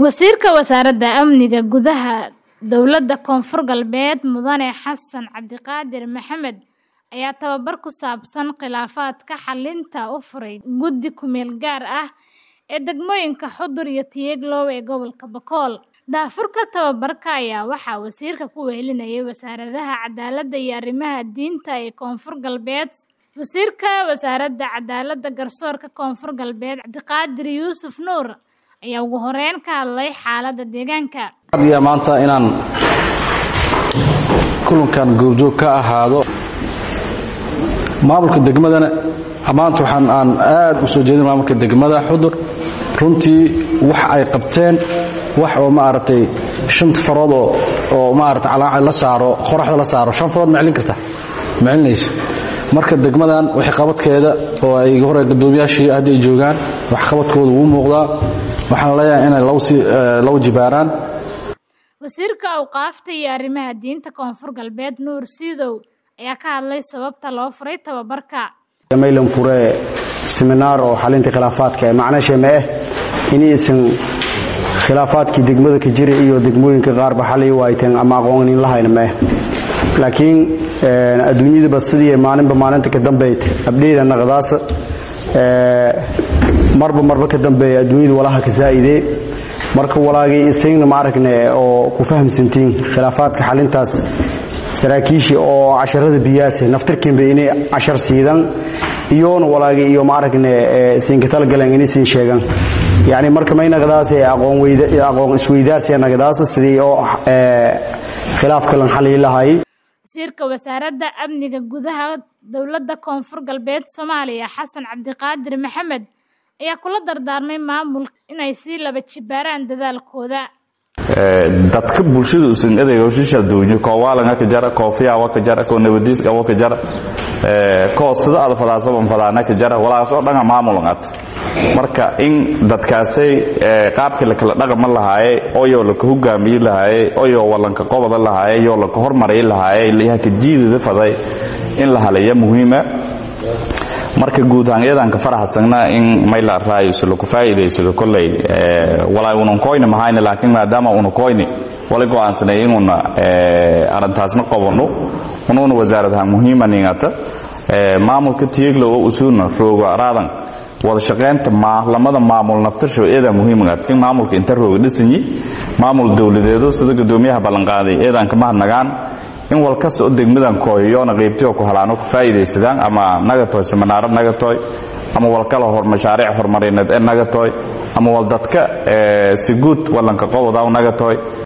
Wasiirka Wasaaradda Amniga Gudaha Dowladda Koonfur Galbeed Mudane Xasan Cabdiqaadir Maxamed ayaa tababar ku saabsan khilaafaadka xallinta u furay guddi ku-meel gaar ah ee degmooyinka Xudur iyo Tiyaglow ee gobolka Bakool. Daahfurka tababarka ayaa waxaa wasiirka ku wehelinayay Wasaaradaha Cadaaladda iyo Arrimaha Diinta ee Koonfur Galbeed. Wasiirka Wasaaradda Cadaaladda Garsoorka Koonfur Galbeed Cabdiqaadir Yuusuf Nuur ayaa ugu horeyn ka hadlay xaaladda deegaanka. adiga maanta inaan kulankan goobjoog ka ahaado maamulka degmadana maanta waxaan aan aad u soo jeedin maamulka degmada xudur runtii wax ay qabteen wax oo maaragtay shanta farood oo oo maaragtay calaaca la saaro qoraxda la saaro shan farood ma celin karta ma celinayso marka degmadan waxay qabadkeeda oo ay hore guddoomiyaashii hadda ay joogaan wax qabadkooda wuu muuqdaa waxaan leeyahay inay law sii law jibaaraan Wasiirka Awqaafta iyo Arrimaha Diinta Koonfur Galbeed Nuur Siidow ayaa ka hadlay sababta loo furay tababarka. maylan fure seminaar oo xalinta khilaafaadka ee macnaheedu ma ah inaysan khilaafaadkii degmada ka jira iyo degmooyinka qaarba xalay waayteen ama aqoonin la hayna ma ah laakiin adduunyadaba sidii maalinba maalinta ka dambeyd abdheeda naqdaasa marba marba ka dambeeya adduunyada walaha ka zaa'idee marka walaagay isagna ma aragne oo ku fahamsantiin khilaafaadka xalintaas saraakiishii oo casharada biyaase naftirkiinba inay cashar siidan iyoona walaagay iyo ma aragne siinka talagalan inaysan sheegan yacni marka may naqdaase aqoon weyda aqoon isweydaarsiya naqdaasa sidii oo khilaafka lan xalii lahaayay Wasiirka Wasaaradda Amniga Gudaha Dowladda Koonfur Galbeed Soomaaliya Xasan Cabdiqaadir Maxamed ayaa kula dardaarmay maamulka inay sii laba jibaaraan dadaalkooda. dadka bulshada usan adeega ushisha duunyo koo waalan ka jara koo fiyawa ka jara koo nabadiis qabo ka jara koo sida aad fadaasaban fadaana ka jara walaas oo dhanga maamulan at marka in dadkaasay qaabkii la kala dhaqama lahaaye oyoo laka hogaamiyi lahaaye oyoo walanka qobada lahaaye yoo laka hormarayi lahaaye ilayaha ka jiidada faday in la halaya muhiima marka guud ahaan iyadanka faraxsagna in mayla raayusu laku faa'iidaysado kolley walaa unan koyni mahayna laakiin maadaama una koyni wala go'aansanay inuuna arrintaasna qabanno unuuna wasaaradaha muhiima ningata maamulka tiyeglo oo usuuna rooga raadan wada shaqaynta lamada maamul naftasho eedaa muhiimagaat in maamulka inta rooga dhisanyi maamul dowladeedu sida guddoomiyaha ballanqaaday eedaan ka mahadnagaan in wal kasta oo degmadan kooyoyoona qaybtiyo ku halaano ku faa'iidaysadaan ama nagatoy seminaaro nagatoy ama wal kala hor mashaariic horumarineed ee nagatoy ama wal dadka si guud walanka qobodaw nagatoy